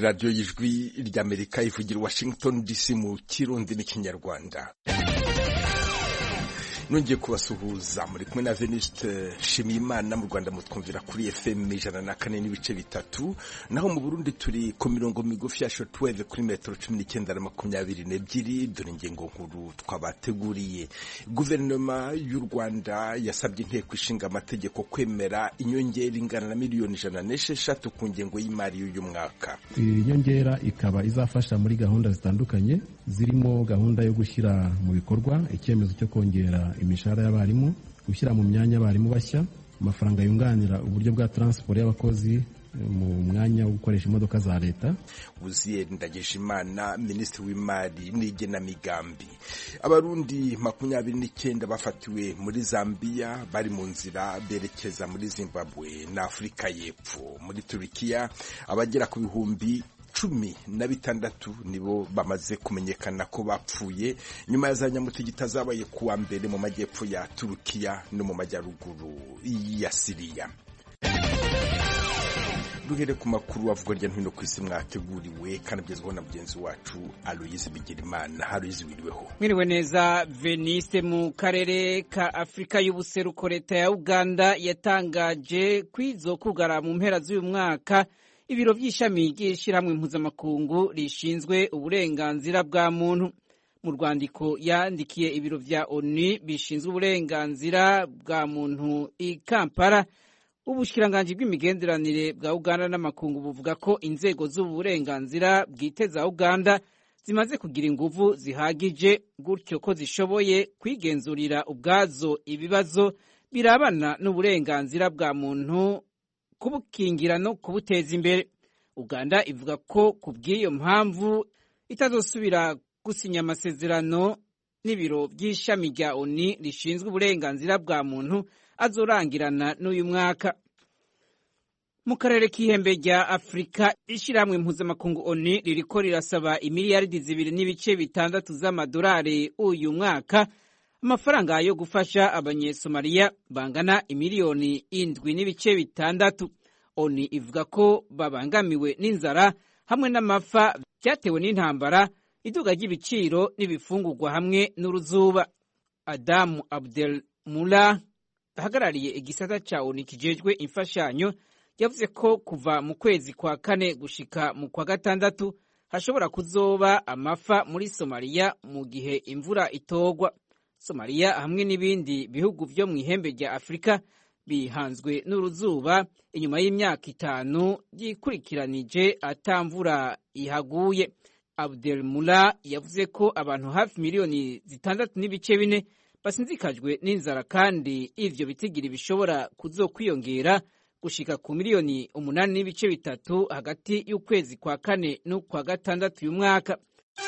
radiyo y'ijwi ry'amerika ivugira washington dc mu kirundi n'ikinyarwanda nongeye kubasuhuza muri kumwe na Venuste Shimiyimana mu Rwanda mutwumvira kuri FM ijana na kane n'ibice bitatu naho mu Burundi turi ku mirongo migufi ya shortwave kuri metero cumi n'icyenda na makumyabiri n'ebyiri dore ingingo nkuru twabateguriye guverinoma y'u Rwanda yasabye inteko ishinga amategeko kwemera inyongera ingana na miliyoni ijana n'esheshatu ku ngengo y'imari y'uyu mwaka iyi nyongera ikaba izafasha muri gahunda zitandukanye zirimo gahunda yo gushyira mu bikorwa icyemezo cyo kongera imishahara y'abarimu gushyira mu myanya abarimu bashya amafaranga yunganira uburyo bwa taransiporo y'abakozi mu mwanya wo gukoresha imodoka za leta Uziye Ndagijimana minisitiri w'imari n'igenamigambi abarundi makumyabiri n'icyenda bafatiwe muri Zambia bari mu nzira berekeza muri Zimbabwe na Afurika y'Epfo muri Turikiya abagera ku bihumbi cumi na bitandatu nibo bamaze kumenyekana ko bapfuye nyuma ya za nyamutegita zabaye kuwa mbere mu majyepfo ya Turukiya no mu majyaruguru ya Siriya duhere ku makuru avugwa hirya no hino ku isi mwateguriwe kandi agezweho na mugenzi wacu Aloyizi Bigirimana Aloyizi wiriweho mwiriwe neza veniste mu karere ka afurika y'ubuseruko leta ya uganda yatangaje kwizokugara mu mpera z'uyu mwaka ibiro by'ishami ry'ishyirahamwe mpuzamakungu rishinzwe uburenganzira bwa muntu mu rwandiko yandikiye ibiro bya onu bishinzwe uburenganzira bwa muntu i kampala ubushikiranganji bw'imigenderanire bwa uganda n'amakungu buvuga ko inzego z'uburenganzira bwite za uganda zimaze kugira inguvu zihagije gutyo ko zishoboye kwigenzurira ubwazo ibibazo birabana n'uburenganzira bwa muntu kubukingira no kubuteza imbere uganda ivuga ko ku bw'iyo mpamvu itazosubira gusinya amasezerano n'ibiro by'ishami rya oni rishinzwe uburenganzira bwa muntu azorangirana n'uyu mwaka mu karere k'ihembe rya afurika ishyirahamwe mpuzamakungu oni ririko rirasaba imiliyaridi zibiri n'ibice bitandatu z'amadolari uyu mwaka amafaranga yo gufasha abanyesomaliya bangana imiliyoni indwi n'ibice bitandatu oni ivuga ko babangamiwe n'inzara hamwe n'amafa byatewe n'intambara iduga ry'ibiciro n'ibifungurwa hamwe n'uruzuba adamu abdel mula ahagarariye igisata ca oni kijejwe imfashanyo yavuze ko kuva mu kwezi kwa kane gushika mu kwa gatandatu hashobora kuzoba amafa muri somaliya mu gihe imvura itogwa somaliya hamwe n'ibindi bihugu vyo mu ihembe rya afurika bihanzwe n'uruzuba inyuma y'imyaka itanu yikurikiranije atamvura ihaguye abdel mula yavuze ko abantu hafi miliyoni zitandatu n'ibice bine basinzikajwe n'inzara kandi ivyo bitigiri bishobora kuzokwiyongera gushika ku miliyoni umunani n'ibice bitatu hagati y'ukwezi kwa kane n'ukwa gatandatu uyu mwaka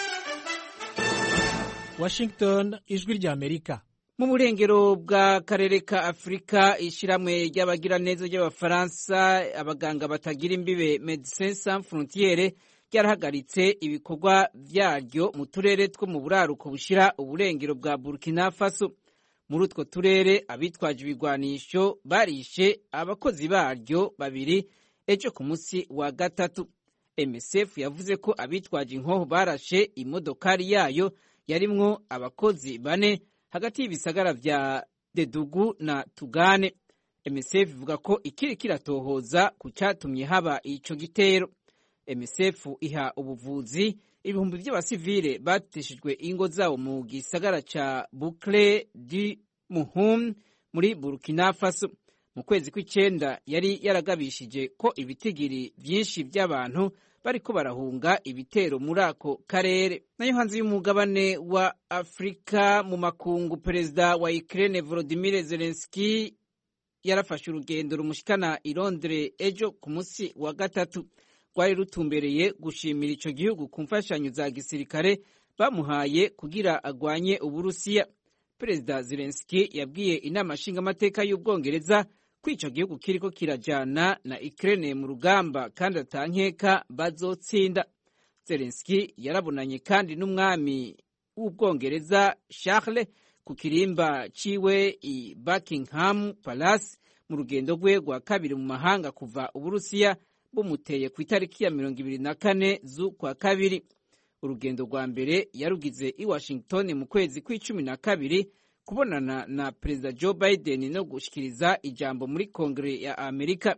Washington ijwi rya Amerika mu burengero bwa karere ka afurika ishyirahamwe ry'abagiraneza ry'abafaransa abaganga batagira imbibe medecins sans frontiere ryarahagaritse ibikorwa byaryo mu turere two mu buraruko bushyira uburengero bwa burkina faso muri utwo turere abitwaje ibigwanisho barishe abakozi baryo babiri ejo ku munsi wa gatatu msf yavuze ko abitwaje inkoho barashe imodokari yayo yarimwo abakozi bane hagati y'ibisagara vya dedugu na tugane msf ivuga ko ikiri kiratohoza ku cyatumye haba ico gitero msf iha ubuvuzi ibihumbi by'abasivile bateshejwe ingo zabo mu gisagara ca bukle di muhum muri burkina faso mu kwezi kw'icenda yari yaragabishije ko ibitigiri vyinshi by'abantu bariko barahunga ibitero muri ako karere nayo hanze y'umugabane wa afurika mu makungu perezida wa ukraine volodimir zelenski yarafashe urugendo rumushikana i londres ejo ku munsi wa gatatu rwari rutumbereye gushimira ico gihugu ku mfashanyo za gisirikare bamuhaye kugira agwanye uburusiya perezida zelenski yabwiye inama nshingamateka y'ubwongereza ko ico gihugu kiriko kirajana na Ukraine mu rugamba kandi atankeka bazotsinda zelenski yarabonanye kandi n'umwami w'ubwongereza charles ku kirimba ciwe i buckingham palace mu rugendo rwe rwa kabiri mu mahanga kuva uburusiya bumuteye ku itariki ya mirongo ibiri na kane z'ukwa kabiri urugendo rwa mbere yarugize i washington mu kwezi kw'icumi na kabiri kubonana na perezida joe biden no gushyikiriza ijambo muri kongere ya amerika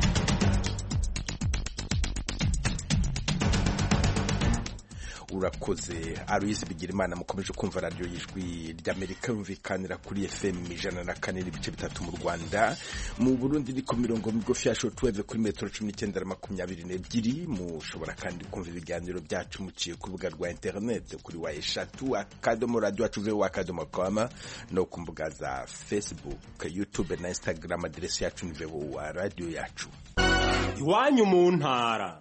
urakoze aloyizi bigirimana mukomeje kumva radiyo y'ijwi ry'amerika yumvikanira kuri fm ijana na kane n'ibice bitatu mu rwanda mu burundi ni ku mirongo migufi ya shotweve kuri metero cumi n'icyenda na makumyabiri n'ebyiri mushobora kandi kumva ibiganiro byacu muciye ku rubuga rwa interineti kuri wa eshatu akadomo radiyo wacu veho akadomo koma no ku mbuga za facebook youtube na instagram aderesi yacu ni veho wa radiyo yacu iwanyu mu ntara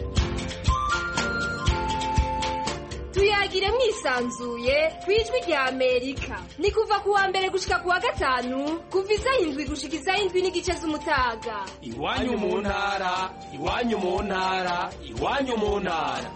tuyagire mwisanzuye ku ijwi rya amerika ni kuva ku wa mbere gushika ku wa gatanu kuva isaha indwi gushika isaha indwi n'igice z'umutaga iwanyu mu ntara iwanyu mu ntara iwanyu mu ntara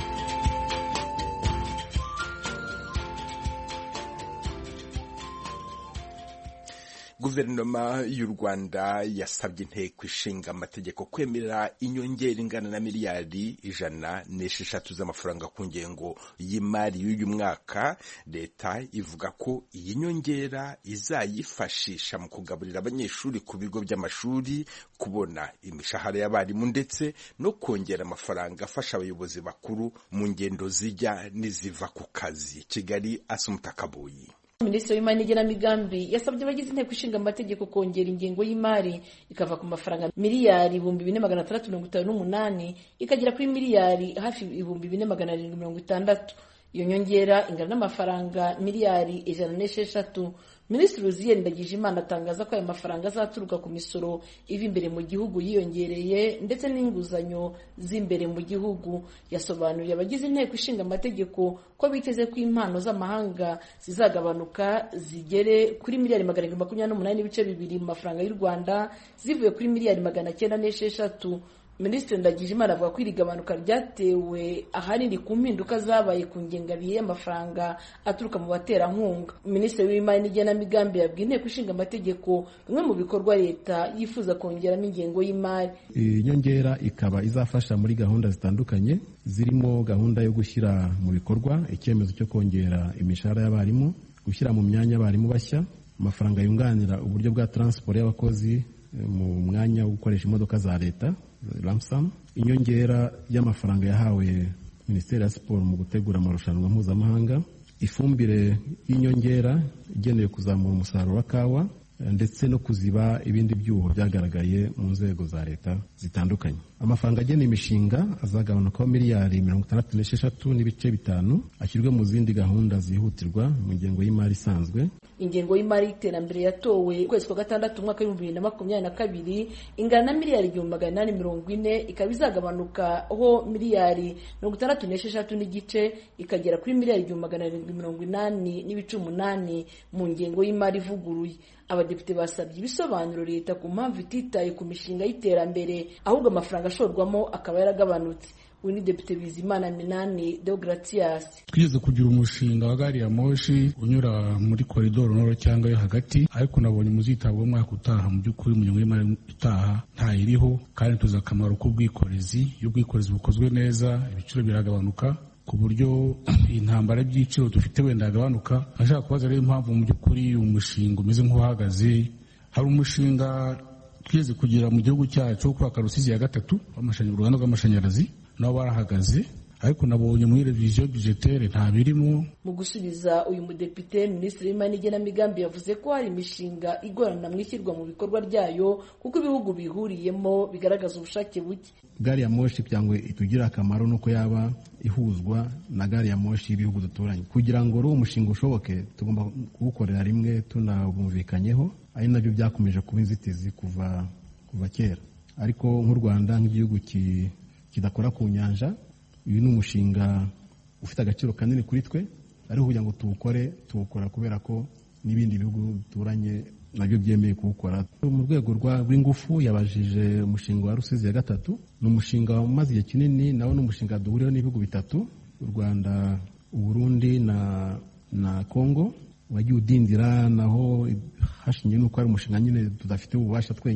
guverinoma y'u rwanda yasabye inteko ishinga amategeko kwemerera inyongera ingana na miliyari ijana n'esheshatu z'amafaranga ku ngengo y'imari y'uyu mwaka leta ivuga ko iyi nyongera izayifashisha mu kugaburira abanyeshuri ku bigo by'amashuri kubona imishahara y'abarimu ndetse no kongera amafaranga afasha abayobozi bakuru mu ngendo zijya n'iziva ku kazi kigali asumutakabuyi minisitiri w'imari n'igenamigambi yasabye abagize inteko ishinga amategeko kongera ingengo y'imari ikava ku mafaranga miliyari ibihumbi bine magana atandatu mirongo itanu n'umunani ikagera kuri miliyari hafi ibihumbi bine magana arindwi mirongo itandatu iyo nyongera ingana n'amafaranga miliyari ijana n'esheshatu minisitiri uziyeri ndagijimana atangaza ko ayo mafaranga azaturuka ku misoro iva imbere mu gihugu yiyongereye ndetse n'inguzanyo z'imbere mu gihugu yasobanuriye abagize inteko ishinga amategeko ko biteze ko impano z'amahanga zizagabanuka zigere kuri miliyari magana arindwi makumyabiri n'umunani n'ibice bibiri mu mafaranga y'u rwanda zivuye kuri miliyari magana cyenda n'esheshatu minisitiri ndagijimana avuga ko iri gabanuka ryatewe ahanini ku mpinduka zabaye ku ngengabihe y'amafaranga aturuka mu baterankunga minisitiri w'imari n'igenamigambi yabwiye inteko ishinga amategeko bimwe mu bikorwa leta yifuza kongeramo ingengo y'imari iyi nyongera ikaba izafasha muri gahunda zitandukanye zirimo gahunda yo gushyira mu bikorwa icyemezo cyo kongera imishahara y'abarimu gushyira mu myanya abarimu bashya amafaranga yunganira uburyo bwa taransiporo y'abakozi mu mwanya wo gukoresha imodoka za leta ramsam inyongera y'amafaranga yahawe minisiteri ya siporo mu gutegura amarushanwa mpuzamahanga ifumbire y'inyongera igenewe kuzamura umusaruro wa kawa ndetse no kuziba ibindi byuho byagaragaye mu nzego za leta zitandukanye amafaranga agenewe imishinga azagabanukaho miliyari mirongo itandatu n'esheshatu n'ibice bitanu ashyirwe mu zindi gahunda zihutirwa mu ngengo y'imari isanzwe ingengo y'imari y'iterambere yatowe ukwezi kwa gatandatu umwaka w'ibihumbi bibiri na makumyabiri na kabiri ingana na miliyari igihumbi magana inani mirongo ine ikaba izagabanukaho miliyari mirongo itandatu n'esheshatu n'igice ikagera kuri miliyari igihumbi magana arindwi mirongo inani n'ibice umunani mu ngengo y'imari ivuguruye abadepite basabye ibisobanuro leta ku mpamvu ititaye ku mishinga y'iterambere ahubwo amafaranga ashorwamo akaba yaragabanutse uyu ni depite bizimana minani deogratias twigeze kugira umushinga wa gari ya moshi unyura muri koridoro noro cyangwa yo hagati ariko nabonye muzitabwa umwaka utaha mu by'ukuri mu ngengo y'imari itaha ntayiriho kandi tuzi akamaro k'ubwikorezi iyo ubwikorezi bukozwe neza ibiciro biragabanuka ku buryo intambara y'ibiciro dufite wenda yagabanuka ashaka kubaza rero impamvu mu by'ukuri umushinga umeze nk'uhagaze hari umushinga twigeze kugira mu gihugu cyacu wo kubaka rusizi ya gatatu uruganda rw'amashanyarazi nawo barahagaze ariko nabonye muri reviziyo budgetere nta birimo mu gusubiza uyu mudepite minisitiri w'imari n'igenamigambi yavuze ko hari imishinga igorana mu ishyirwa mu bikorwa ryayo kuko ibihugu bihuriyemo bigaragaza ubushake buke gari ya moshi kugira ngo itugire akamaro nuko yaba ihuzwa na gari ya moshi y'ibihugu duturanye kugira ngo uwo mushinga ushoboke tugomba kuwukorera rimwe tunabumvikanyeho ari nabyo byakomeje kuba inzitizi kuva kuva kera ariko nk'u rwanda nk'igihugu kidakora ku nyanja uyu ni umushinga ufite agaciro kanini kuri twe ariko kugira ngo tuwukore tuwukora kubera ko n'ibindi bihugu bituranye nabyo byemeye kuwukora mu rwego rw'ingufu yabajije umushinga wa rusizi ya gatatu ni umushinga umaze igihe kinini nawo ni umushinga duhuriyeho n'ibihugu bitatu u rwanda uburundi na na kongo wagiye udindira naho hashingiye n'uko ari umushinga nyine tudafite ububasha twenyine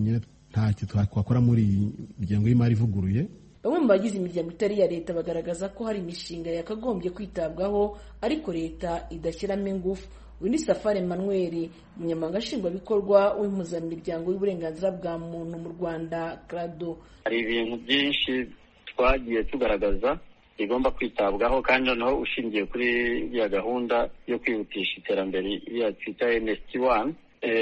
ntacyo twakora muri iyi miryango y'imari ivuguruye bamwe mu bagize imiryango itari iya leta bagaragaza ko hari imishinga yakagombye kwitabwaho ariko leta idashyiramo ingufu uyu ni safari emmanuel umunyamabanga nshingwabikorwa w'impuzamiryango y'uburenganzira bwa muntu mu rwanda crado hari ibintu byinshi twagiye tugaragaza bigomba kwitabwaho kandi noneho ushingiye kuri iriya gahunda yo kwihutisha iterambere iriya twita nsd wani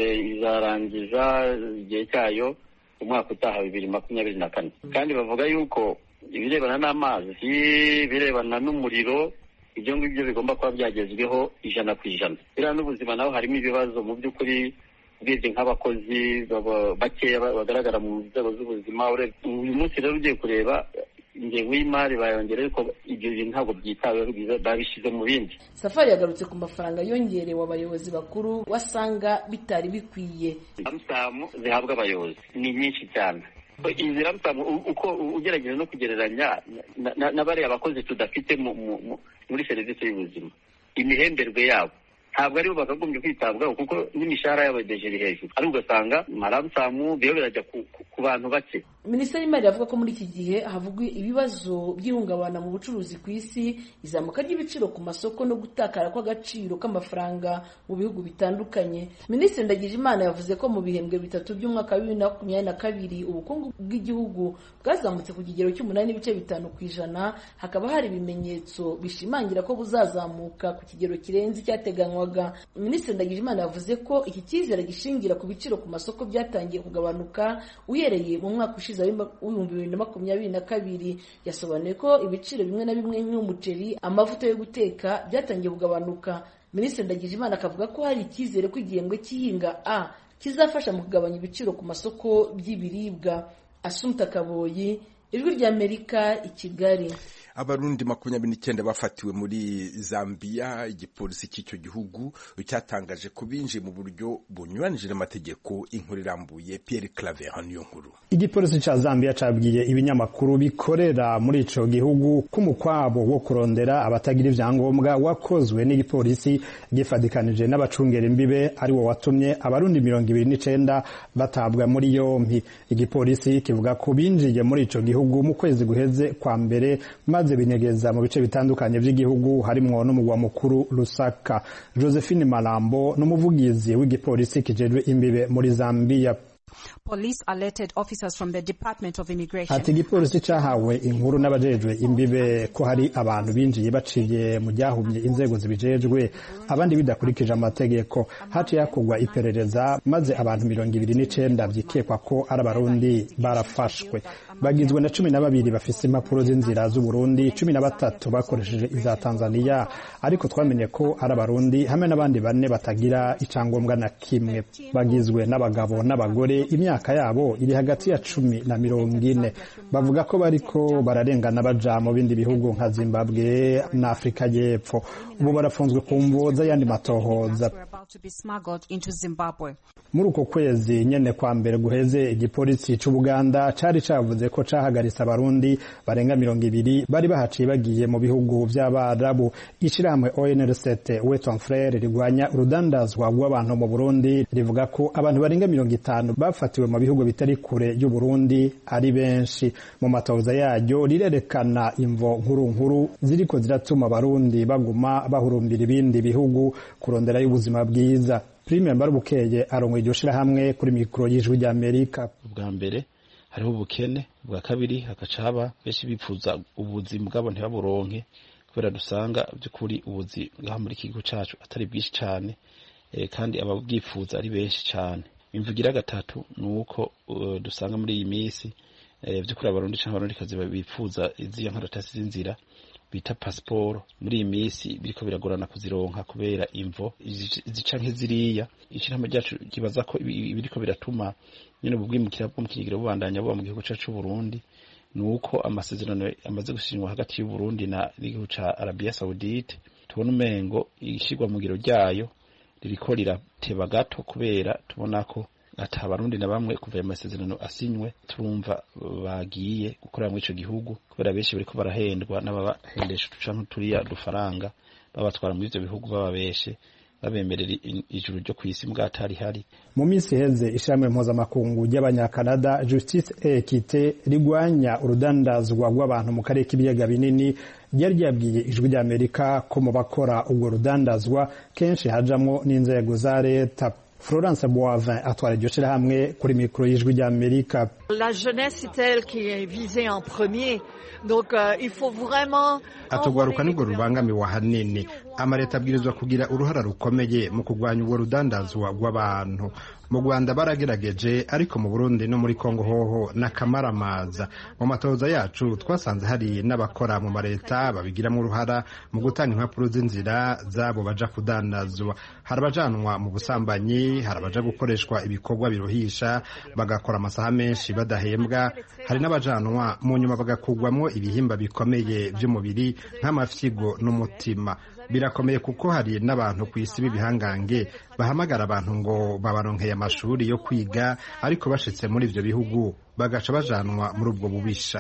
izarangiza igihe cyayo umwaka utaha bibiri makumyabiri na kane kandi bavuga yuko ibirebana n'amazi ibirebana n'umuriro ibyo ngibyo bigomba kuba byagezweho ijana ku ijana biriya n'ubuzima naho harimo ibibazo mu by'ukuri urebye nk'abakozi bakeya bagaragara mu nzego z'ubuzima uyu munsi rero ugiye kureba ingengo y'imari bayongera ariko ibyo bintu ntabwo byitaweho babishyize mu bindi safari yagarutse ku mafaranga yongerewe abayobozi bakuru wasanga bitari bikwiye ramusamu zihabwa abayobozi ni nyinshi cyane izi ramusamu uko ugerageza no kugereranya na bariya bakozi tudafite muri serivisi y'ubuzima imihemberwe yabo ntabwo aribo bakagombye kwitabwaho kuko n'imishahara yabo iri hejuru ariko ugasanga maramusamu biba birajya ku bantu bake minisiteri y'imari iravuga ko muri iki gihe havugwa ibibazo by'ihungabana mu bucuruzi ku isi izamuka ry'ibiciro ku masoko no gutakara kw'agaciro k'amafaranga mu bihugu bitandukanye minisitiri ndagijimana yavuze ko mu bihembwe bitatu by'umwaka wa bibiri na makumyabiri na kabiri ubukungu bw'igihugu bwazamutse ku kigero cy'umunani n'ibice bitanu ku ijana hakaba hari ibimenyetso bishimangira ko buzazamuka ku kigero kirenze icyateganywaga minisitiri ndagijimana yavuze ko iki cyizere gishingira ku biciro ku masoko byatangiye kugabanuka uhereye mu mwaka ushize w'ibihumbi bibiri na makumyabiri na kabiri yasobanuye ko ibiciro bimwe na bimwe nk'umuceri amavuta yo guteka byatangiye kugabanuka minisitiri ndagijimana akavuga ko hari icyizere ko igihembwe cy'ihinga a kizafasha mu kugabanya ibiciro ku masoko by'ibiribwa asumta kaboyi ijwi ry'amerika i kigali abarundi makumyabiri n'icyenda bafatiwe muri zambia igipolisi cy'icyo gihugu cyatangaje ko binjiye mu buryo bunyuranije n'amategeko inkuru irambuye pierre claver niyo nkuru igipolisi cya zambia cabwiye ibinyamakuru bikorera muri ico gihugu ko umukwabo wo kurondera abatagira ivyangombwa wakozwe n'igipolisi gifadikanije n'abacungera imbibe ari wo watumye abarundi mirongo ibiri n'icenda batabwa muri yompi igipolisi kivuga ko binjiye muri ico gihugu mu kwezi guheze kwa mbere maze binyegeza mu bice bitandukanye by'igihugu harimwo n'umugwa mukuru Lusaka Josephine Malambo n'umuvugizi w'igipolisi kijejwe imbibe muri Zambia Police alerted officers from the Department of Immigration. Ati igipolisi cahawe inkuru n'abajejwe imbibe ko hari abantu binjiye baciye mu ryahumye inzego zibijejwe abandi bidakurikije amategeko haciye hakorwa iperereza maze abantu mirongo ibiri n'icenda vyikekwa ko ari abarundi barafashwe bagizwe na cumi na babiri bafise impapuro z'inzira z'uburundi cumi na batatu bakoresheje iza tanzania ariko twamenye ko ari abarundi hamwe n'abandi bane batagira icangombwa na kimwe bagizwe n'abagabo n'abagore imyaka yabo iri hagati ya cumi na mirongo ine bavuga ko bariko bararengana baja mu bindi bihugu nka zimbabwe na afurika y'epfo ubu barafunzwe ku mvo z'ayandi matohoza muri uko kwezi nyene kwa mbere guheze igipolisi c'ubuganda cari cavuze ko cahagaritse abarundi barenga mirongo ibiri bari bahaciye bagiye mu bihugu vy'abarabu ishirahamwe onrct weton frere rigwanya urudandazwa rw'abantu mu burundi rivuga ko abantu barenga mirongo itanu bafatiwe mu bihugu bitari kure y'uburundi ari benshi mu matohoza yaryo rirerekana imvo nkuru nkuru ziriko ziratuma abarundi baguma bahurumbira ibindi bihugu kurondera y'ubuzima bwiza prime mbarubukeye arongoye iryo shirahamwe kuri mikoro y'ijwi ry'amerika ubwa mbere hariho ubukene ubwa kabiri hagaca haba benshi bipfuza ubuzi bwabo ntibaburonke kubera dusanga by'ukuri ubuzi bwaho muri iki gihugu cacu atari bwinshi cane kandi ababwifuza ari benshi cane imvugira gatatu ni uko dusanga muri iyi minsi by'ukuri abarundi canke abarundikazi bifuza iziya nkaratasi z'inzira bita pasiporo muri iyi minsi biriko biragorana kuzironka kubera imvo zica nk'iziriya ishirahamwe ryacu kibaza ko biriko biratuma nyene ubwimukira bwo mu kigero bubandanya buba mu gihugu cacu c'uburundi ni uko amasezerano amaze gusinywa hagati y'uburundi n'igihugu ca arabiya saudite tubona umengo ishirwa mu ngiro ryayo ririko rirateba gato kubera tubona ko ata abarundi na bamwe kuva ayo masezerano asinywe turumva bagiye gukorera muri ico gihugu kubera benshi bariko barahendwa n'ababahendesha uduca nk'uturiya dufaranga babatwara muri ivyo bihugu bababeshe babemerera ijuru ryo ku isi mbwatari hari mu minsi iheze ishirahamwe mpuzamakungu ry'abanyakanada justice et equite rigwanya urudandazwa rw'abantu mu karere k'ibiyaga binini ryari ryabwiye ijwi ry'amerika ko mu bakora ubwo rudandazwa kenshi hajamwo n'inzego za leta Florence Boivin atwara iryo shirahamwe kuri mikoro y'ijwi ry'Amerika. La jeunesse c'est elle qui est visée en premier. Donc euh, il faut vraiment atugwaruka nibwo rubangamiwe ahanini amaleta abwirizwa kugira uruhara rukomeye mu kurwanya ubwo rudandazwa rw'abantu mu rwanda baragerageje ariko mu burundi no muri kongo hoho n'akamaramaza mu matoza yacu twasanze hari n'abakora mu maleta babigiramo uruhara mu gutanga impapuro z'inzira zabo baja kudandazwa hari abajanwa mu busambanyi hari abaja gukoreshwa ibikorwa biruhisha bagakora amasaha menshi badahembwa hari n'abajanwa mu nyuma bagakugwamo ibihimba bikomeye by'umubiri nk'amafyigo n'umutima birakomeye kuko hari n'abantu ku isi b'ibihangange bahamagara abantu ngo babaronkeye amashuri yo kwiga ariko bashitse muri ivyo bihugu bagaca bajanwa muri ubwo bubisha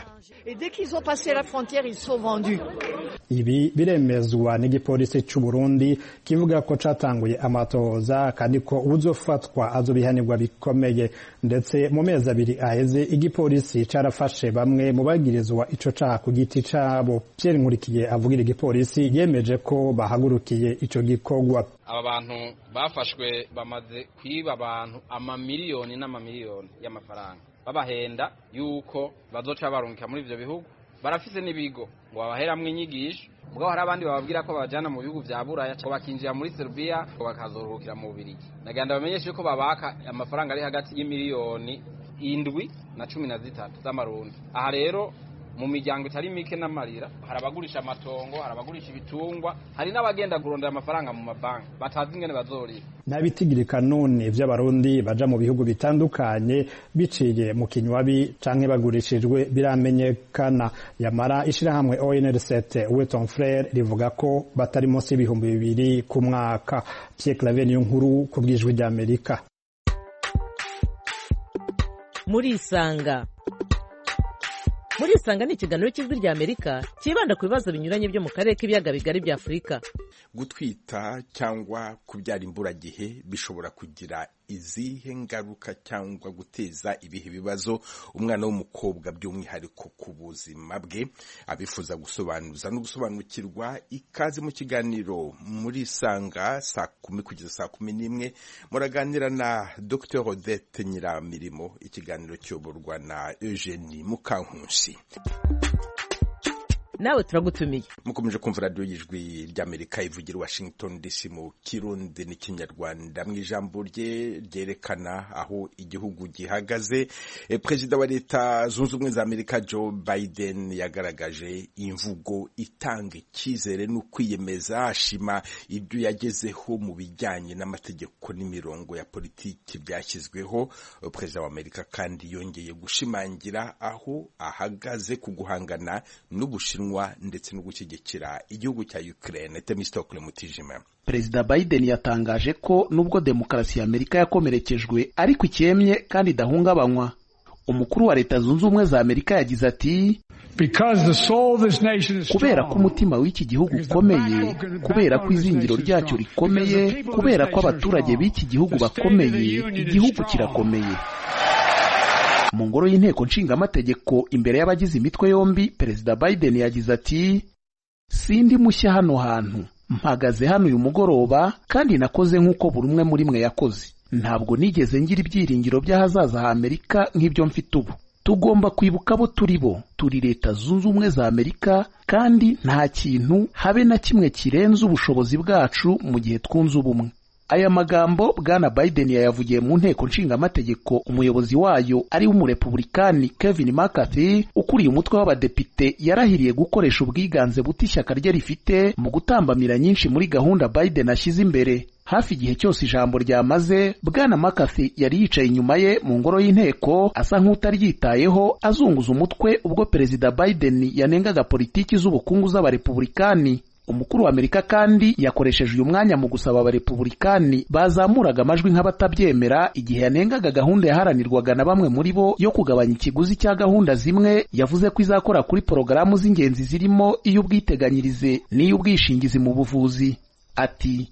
ibi biremezwa n'igipolisi c'u Burundi kivuga ko catanguye amatohoza kandi ko uzofatwa azobihanirwa bikomeye ndetse mu mezi abiri aheze igipolisi carafashe bamwe mu bagirizwa ico caha ku giti cabo Pierre Nkurikiye avugira igipolisi yemeje ko bahagurukiye ico gikorwa aba bantu bafashwe bamaze kwiba abantu amamiliyoni n'amamiliyoni y'amafaranga babahenda yuko bazoca barungika muri ivyo bihugu barafise n'ibigo ngo babaheramwo inyigisho mugabo hari abandi bababwira ko babajana mu bihugu vya buraya ngo bakinjira muri serbia ngo bakazoruhukira mu bubirigi naganda bamenyeshe yuko babaka amafaranga ari hagati y'imiliyoni indwi na cumi na zitatu z'amarundi aha rero mu miryango itari mike n'amarira hari abagurisha amatongo hari abagurisha ibitungwa hari n'abagenda kurondera amafaranga mu mabanki batazi ingene bazorira nta bitigirika none vy'abarundi baja mu bihugu bitandukanye biciye mu kinywabi canke bagurishijwe biramenyekana yamara ishirahamwe ONRCT Weton Frere rivuga ko batari munsi y'ibihumbi bibiri ku mwaka Pierre Claver niyo nkuru ku bwijwi ry'Amerika muri isanga muri isanga ni ikiganiro cy'ijwi rya amerika cyibanda ku bibazo binyuranye byo mu karere k'ibiyaga bigari bya afurika gutwita cyangwa kubyara imburagihe bishobora kugira izihe ngaruka cyangwa guteza ibihe bibazo umwana w'umukobwa by'umwihariko ku buzima bwe abifuza gusobanuza no gusobanukirwa ikaze mu kiganiro muri isanga saa kumi kugeza saa kumi n'imwe muraganira na dr odette nyiramirimo ikiganiro cyoborwa na eugenie mukankunsi nawe turagutumiye mukomeje kumva radiyo y'ijwi ry'amerika ivugira washington dc mu kirundi n'ikinyarwanda mu ijambo rye ryerekana aho igihugu gihagaze perezida wa leta zunze ubumwe za amerika joe biden yagaragaje imvugo itanga icyizere n'ukwiyemeza ashima ibyo yagezeho mu bijyanye n'amategeko n'imirongo ya politiki byashyizweho perezida wa amerika kandi yongeye gushimangira aho ahagaze ku guhangana n'ubushinwa ndetse no gushyigikira igihugu cya Ukraine Temistokle Mutijima Perezida Biden yatangaje ko nubwo demokarasi ya Amerika yakomerekejwe ariko ikemye kandi idahungabanywa umukuru wa leta zunze ubumwe za Amerika yagize ati kubera ko umutima w'iki gihugu ukomeye kubera ko izingiro ryacyo rikomeye kubera ko abaturage b'iki gihugu bakomeye igihugu kirakomeye mu ngoro y'inteko nshingamategeko imbere y'abagize imitwe yombi perezida biden yagize ati sindi mushya hano hantu mpagaze hano uyu mugoroba kandi nakoze nk'uko buri umwe muri mwe yakoze ntabwo nigeze ngira ibyiringiro by'ahazaza ha amerika nk'ibyo mfite ubu tugomba kwibuka abo turi bo turi leta zunze ubumwe za amerika kandi nta kintu habe na kimwe kirenze ubushobozi bwacu mu gihe twunze ubumwe aya magambo bwana biden yayavugiye mu nteko nshingamategeko umuyobozi wayo ari w'umurepublikani kevin mccarthy ukuriye umutwe w'abadepite yarahiriye gukoresha ubwiganze buto ishyaka rye rifite mu gutambamira nyinshi muri gahunda biden ashyize imbere hafi igihe cyose ijambo ryamaze bwana mccarthy yari yicaye inyuma ye mu ngoro y'inteko asa nk'utaryitayeho azunguza umutwe ubwo perezida biden yanengaga politiki z'ubukungu z'abarepublikani umukuru wa amerika kandi yakoresheje uyu mwanya mu gusaba abarepublikani bazamuraga amajwi nk'abatabyemera igihe yanengaga gahunda yaharanirwaga na bamwe muri bo yo kugabanya ikiguzi cya gahunda zimwe yavuze ko izakora kuri porogaramu z'ingenzi zirimo iy'ubwiteganyirize n'iy'ubwishingizi mu buvuzi ati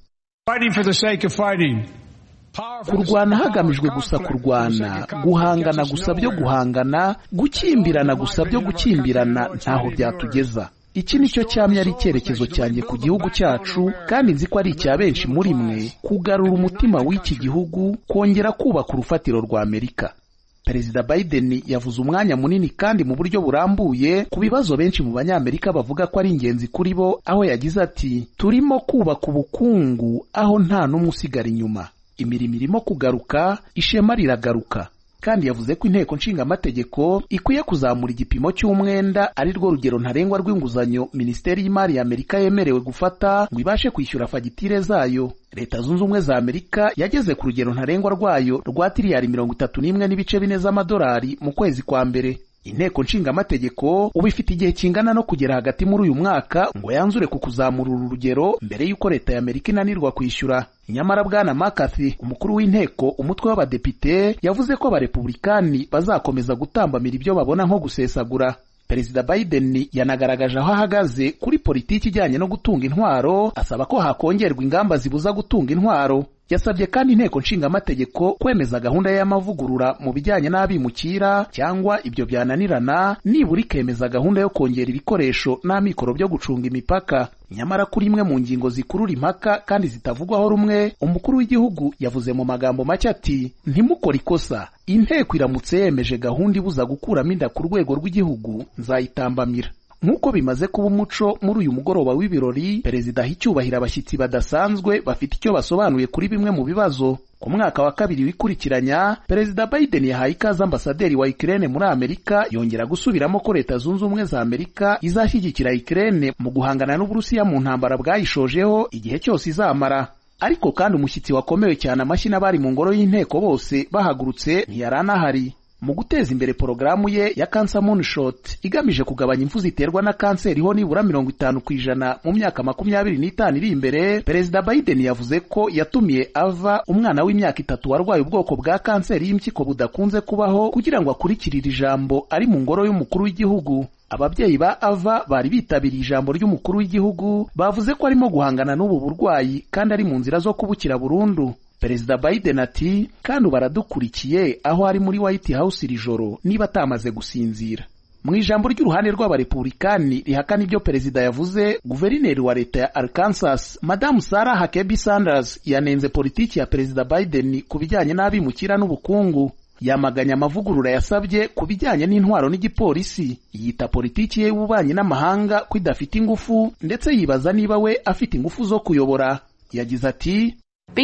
kurwana hagamijwe gusa kurwana guhangana gusa byo guhangana gukimbirana gusa byo gukimbirana ntaho byatugeza iki ni cyo cyamye ari icyerekezo cyanjye ku gihugu cyacu kandi nzi ko ari icya benshi muri mwe kugarura umutima w'iki gihugu kongera kubaka urufatiro rwa amerika perezida biden yavuze umwanya munini kandi mu buryo burambuye ku bibazo benshi mu banyamerika bavuga ko ari ingenzi kuri bo aho yagize ati turimo kubaka ubukungu aho nta n'umwe usigara inyuma imirimo irimo kugaruka ishema riragaruka kandi yavuze ko inteko nshingamategeko ikwiye kuzamura igipimo cy'umwenda ari rwo rugero ntarengwa rw'inguzanyo minisiteri y'imari ya amerika yemerewe gufata ngo ibashe kwishyura fagitire zayo leta zunze ubumwe za amerika yageze ku rugero ntarengwa rwayo rwa tiriyari mirongo itatu n'imwe n'ibice bine z'amadolari mu kwezi kwa mbere inteko nshingamategeko ubu ifite igihe kingana no kugera hagati muri uyu mwaka ngo yanzure ku kuzamura uru rugero mbere y'uko leta ya amerika inanirwa kwishyura nyamara bwana mccarthy umukuru w'inteko umutwe w'abadepite yavuze ko abarepublikani bazakomeza gutambamira ibyo babona nko gusesagura perezida biden yanagaragaje aho ahagaze kuri politiki ijyanye no gutunga intwaro asaba ko hakongerwa ingamba zibuza gutunga intwaro yasabye kandi inteko nshingamategeko kwemeza gahunda y'amavugurura mu bijyanye n'abimukira cyangwa ibyo byananirana nibura ikemeza gahunda yo kongera ibikoresho n'amikoro byo gucunga imipaka nyamara kuri imwe mu ngingo zikurura impaka kandi zitavugwaho rumwe umukuru w'igihugu yavuze mu magambo make ati ntimukore ikosa inteko iramutse yemeje gahunda ibuza gukuramo inda ku rwego rw'igihugu nzayitambamira nk'uko bimaze kuba umuco muri uyu mugoroba w'ibirori perezida aha icyubahiro abashyitsi badasanzwe bafite icyo basobanuye kuri bimwe mu bibazo ku mwaka wa kabiri wikurikiranya perezida biden yahaye ikaze ambasaderi wa ikirere muri amerika yongera gusubiramo ko leta zunze ubumwe za amerika izashyigikira ikirere mu guhangana n'uburusiya mu ntambara bwayishojeho igihe cyose izamara ariko kandi umushyitsi wakomewe cyane amashyi n'abari mu ngoro y'inteko bose bahagurutse ntiyari anahari mu guteza imbere porogaramu ye ya Cancer Moonshot igamije kugabanya impfu ziterwa na kanseri ho nibura mirongo itanu ku ijana mu myaka makumyabiri n'itanu iri imbere perezida Biden yavuze ko yatumiye ava umwana w'imyaka itatu warwaye ubwoko bwa kanseri y'impyiko budakunze kubaho kugira ngo akurikirire ijambo ari mu ngoro y'umukuru w'igihugu ababyeyi ba ava bari bitabiriye ijambo ry'umukuru w'igihugu bavuze ko arimo guhangana n'ubu burwayi kandi ari mu nzira zo kubukira burundu perezida biden ati kandi ubu aradukurikiye aho ari muri white house iri joro niba atamaze gusinzira mu ijambo ry'uruhande rw'abarepublikani rihakana ibyo perezida yavuze guverineri wa leta ya arkansas madamu sarah huckabee sanders yanenze politiki ya perezida biden ku bijyanye n'abimukira n'ubukungu yamaganye amavugurura yasabye ku bijyanye n'intwaro n'igipolisi yita politiki ye y'ububanyi n'amahanga ko idafite ingufu ndetse yibaza niba we afite ingufu zo kuyobora yagize ati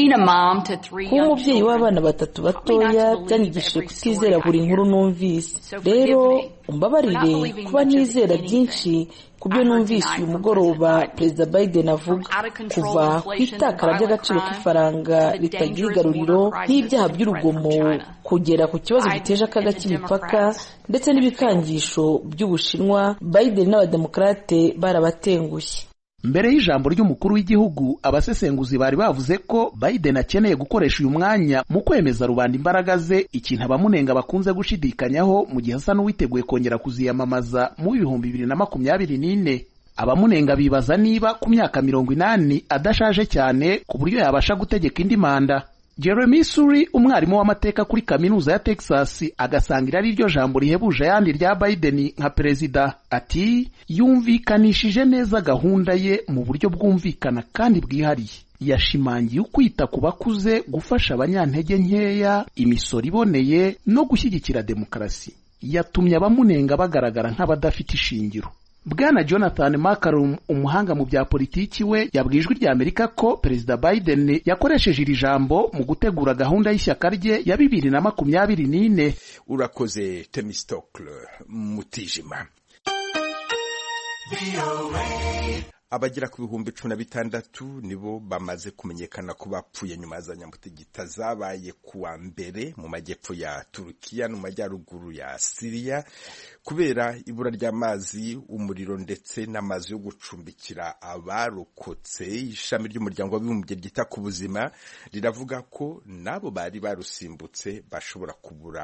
kuba umubyeyi w'abana batatu batoya byanyigishije kutizera buri nkuru numvise rero umbabarire kuba nizera byinshi ku byo numvise uyu mugoroba perezida biden avuga kuva ku itakara ry'agaciro k'ifaranga ritagira igaruriro n'ibyaha by'urugomo kugera ku kibazo giteje akaga k'imipaka ndetse n'ibikangisho by'ubushinwa biden n'abademokarate barabatengushye mbere y'ijambo ry'umukuru w'igihugu abasesenguzi bari bavuze ko Biden akeneye gukoresha uyu mwanya mu kwemeza rubanda imbaraga ze ikintu abamunenga bakunze gushidikanyaho mu gihe asa n'uwiteguye kongera kuziyamamaza mu bihumbi bibiri na makumyabiri n'ine abamunenga bibaza niba ku myaka mirongo inani adashaje cyane ku buryo yabasha gutegeka indi manda Jeremy Suri umwarimu w'amateka kuri kaminuza ya Texas agasangira ari ryo jambo rihebuje ayandi rya Biden nka perezida ati yumvikanishije neza gahunda ye mu buryo bwumvikana kandi bwihariye yashimangiye ukwita ku bakuze gufasha abanyantege nkeya imisoro iboneye no gushyigikira demokarasi yatumye abamunenga bagaragara nk'abadafite ishingiro bwana jonathan makarum umuhanga mu bya politiki we yabwiye ijwi rya amerika ko perezida biden yakoresheje iri jambo mu gutegura gahunda y'ishyaka rye ya bibiri na makumyabiri n'ine urakoze temistokle mutijima abagera ku bihumbi cumi na bitandatu nibo bamaze kumenyekana ko bapfuye nyuma za nyamutegita zabaye kuwa mbere mu majyepfo ya turukiya no mu majyaruguru ya siriya kubera ibura ry'amazi umuriro ndetse n'amazi yo gucumbikira abarokotse ishami ry'umuryango w'abibumbye ryita ku buzima riravuga ko n'abo bari barusimbutse bashobora kubura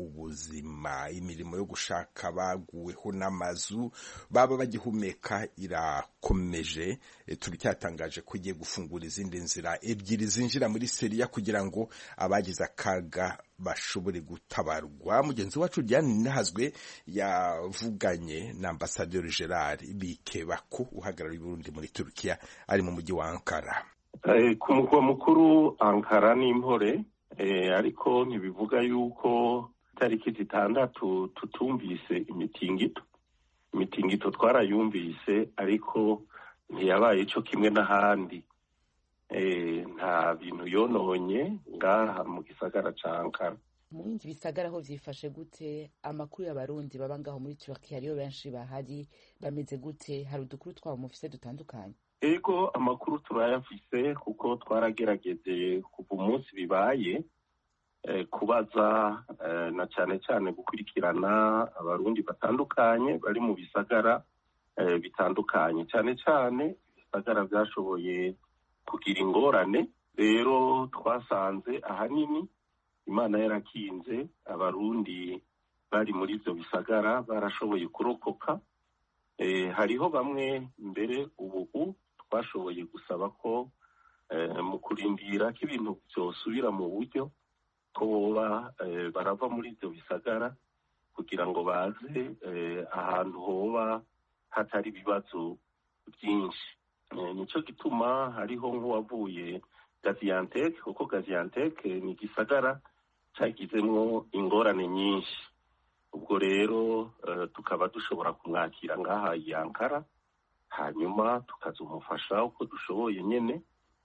ubuzima imirimo yo gushaka baguweho n'amazu baba bagihumeka irakomeje turacyatangaje ko igiye gufungura izindi nzira ebyiri zinjira muri seriya kugira ngo abagize akaga bashobore gutabarwa mugenzi wacu Diane Nahazwe yavuganye na ambasaderi Gerard Bikebako uhagarariye Burundi muri Turkiya ari mu mujyi wa Ankara ku mugwa mukuru Ankara n'impore ariko ntibivuga yuko tariki zitandatu tutumvise imitingito imitingito twarayumvise ariko ntiyabaye cyo kimwe n'ahandi nta bintu yononye ngaha mu gisagara ca Ankara mu bindi bisagara aho vyifashe gute amakuru y'abarundi baba ngaho muri Turkiya ariyo benshi bahari bameze gute hari udukuru twabo mufise dutandukanye ego amakuru turayafise kuko twaragerageze kuva umunsi bibaye kubaza na cyane cyane gukurikirana abarundi batandukanye bari mu bisagara bitandukanye cyane cyane ibisagara byashoboye kugira ingorane rero twasanze ahanini imana yarakinze abarundi bari muri ibyo bisagara barashoboye kurokoka hariho bamwe mbere ubu twashoboye gusaba ko mu kurindira ko ibintu byosubira mu buryo ko boba barava muri ibyo bisagara kugira ngo baze ahantu hoba hatari ibibazo byinshi nicyo gituma hariho nk'uwavuye gaziyanteke kuko gaziyanteke ni igisagara cyagizemo ingorane nyinshi ubwo rero tukaba dushobora kumwakira ngaha yankara hanyuma tukazumufasha uko dushoboye nyine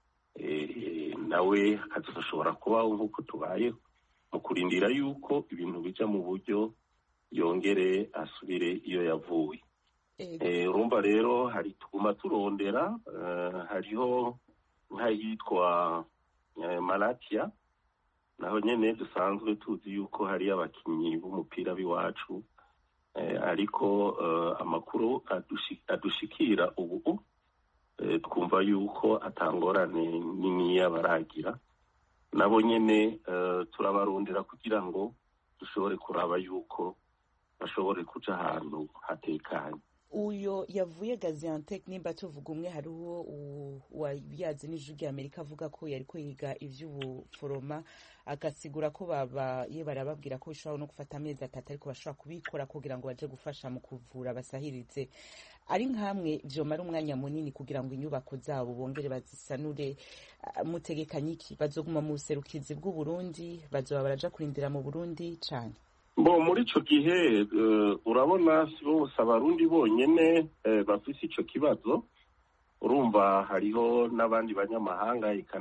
nawe akazashobora kubaho nk'uko tubayeho mu kurindira yuko ibintu bijya mu buryo yongere asubire iyo yavuye urumva rero hari tuguma turondera hariho nk'ahitwa maratiya naho nyine dusanzwe tuzi yuko hari abakinnyi b'umupira b'iwacu ariko amakuru adushikira ubu twumva yuko atangorane niniya baragira nabo nyine turabarondera kugira ngo dushobore kuraba yuko bashobore kuca ahantu hatekanye uyo yavuye gaziantec nimba tuvuga umwe hariho wayazi n'ijwi rya amerika avuga ko yari ko yiga ivy'ubuforoma agasigura ko baba ye barababwira ko bishobora no gufata amezi atatu ariko bashobora kubikora kugira ngo baje gufasha mu kuvura basahirize ari nkamwe vyomara umwanya munini kugira ngo inyubako zabo bongere bazisanure mutegekanye iki bazoguma mu buserukizi bw'uburundi bazoba baraja kurindira mu burundi cane bo muri ico gihe urabona si bose abarundi bonyene bafise ico kibazo urumva hariho n'abandi banyamahanga eka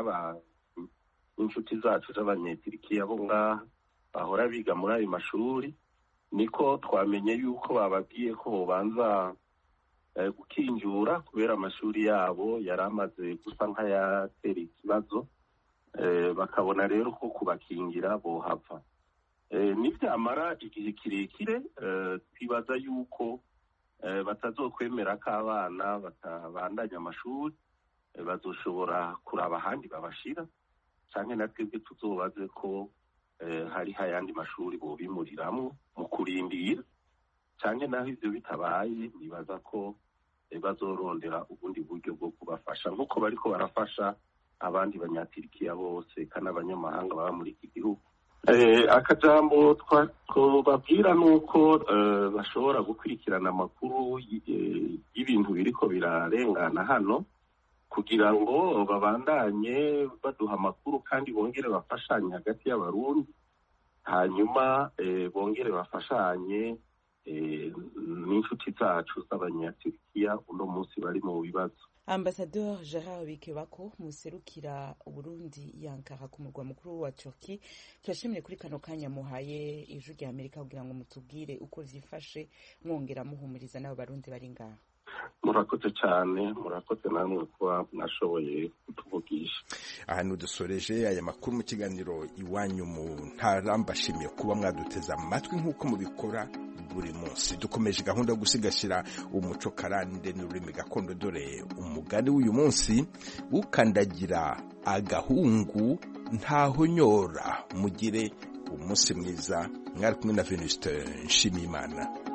n'inshuti zacu z'abanyetirikiya bo ngaha bahora biga muri ayo mashuri niko twamenye yuko bababwiye ko bobanza gukinjura kubera amashuri yabo yari amaze gusa nk'ayatera ikibazo bakabona rero ko kubakingira bohava nibyamara igihe kirekire twibaza yuko batazokwemera ko abana batabandanya amashuri bazoshobora kuraba ahandi babashira cyangwa na twebwe tuzobaze ko hariho ayandi mashuri bobimuriramwo mu kurindira cyangwa naho ibyo bitabaye nibaza ko bazorondera ubundi buryo bwo kubafasha nk'uko bariko barafasha abandi banyatirikiya bose kandi abanyamahanga baba muri iki gihugu akajambo twababwira ni uko bashobora gukurikirana amakuru y'ibintu biriko birarengana hano kugira ngo babandanye baduha amakuru kandi bongere bafashanye hagati y'abarundi hanyuma bongere bafashanye n'inshuti zacu z'abanyaturikiya uno munsi bari mu bibazo ambasador gerard bikebako muserukira uburundi yankara ku murwa mukuru wa turki turashimire kuri kano kanya muhaye ijwi rya amerika kugira ngo mutubwire uko vyifashe mwongera muhumuriza n'abo barundi bari ngaha murakoze cyane murakoze namwe kuba mwashoboye kutuvugisha ahantu dusoreje aya makuru mu kiganiro iwanyu mu ntara mbashimiye kuba mwaduteze amatwi nk'uko mubikora buri munsi dukomeje gahunda yo gusigasira umuco karande n'ururimi gakondo dore umugani w'uyu munsi ukandagira agahungu ntahonyora mugire umunsi mwiza mwari kumwe na venuste nshimiyimana